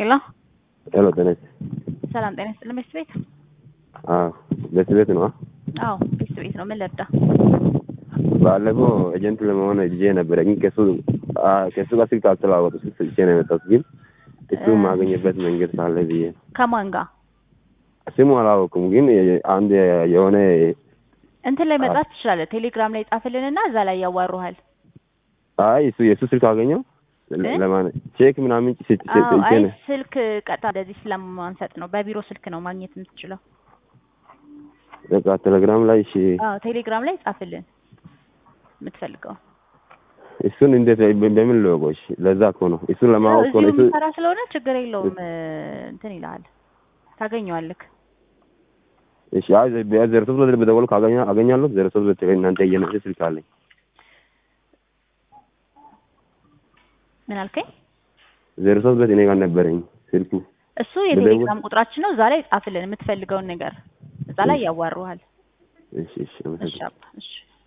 ሄሎ ሄሎ ጤና ሰላም ጤና ይስጥልን። ቤት ቤት አዎ ቤት ቤት ነው። አዎ ቤት ቤት ነው። ምን ልርዳ? ባለፈው ኤጀንት ለመሆን ጊዜ ነበረ ግን ከሱ ከሱ ጋር ስልክ አልተለዋወጡ ስልክ ሰጥቼ ነው የመጣሁት። ግን እሱ የማገኝበት መንገድ ካለ ብዬ ነው። ከማን ጋር ስሙ አላወኩም፣ ግን አንድ የሆነ እንትን ላይ መጣት ትችላለህ። ቴሌግራም ላይ ጻፍልንና እዛ ላይ ያዋሩሃል። አይ እሱ የእሱ ስልክ አገኘው ለማን ቼክ ምናምን አዎ፣ ሰጥቼ አይ ነው። ስልክ ቀጥታ እንደዚህ ስለማንሰጥ ነው። በቢሮ ስልክ ነው ማግኘት የምትችለው። በቃ ቴሌግራም ላይ እሺ፣ አዎ ቴሌግራም ላይ ጻፍልን የምትፈልገው። እሱን እንዴት በምን ልወቀው? እሺ ለዛ እኮ ነው እሱን ለማወቅ እኮ እዚሁ ነው እሱ የምሰራ ስለሆነ ችግር የለውም። እንትን ይልሃል፣ ታገኘዋለህ። እሺ አይ ዜሮ ሶስት ሁለት በደወሉ ካገኛ አገኛለሁ። ዜሮ ሶስት ሁለት እናንተ የነሱ ስልክ አለኝ። ምን አልከኝ? ዜሮ ሶስት ሁለት እኔ ጋር ነበረኝ ስልኩ። እሱ የቴሌግራም ቁጥራችን ነው። እዛ ላይ ጻፍልን የምትፈልገውን ነገር፣ እዛ ላይ ያዋሩሃል። እሺ እሺ እሺ አመሰግናለሁ። አባ፣ እሺ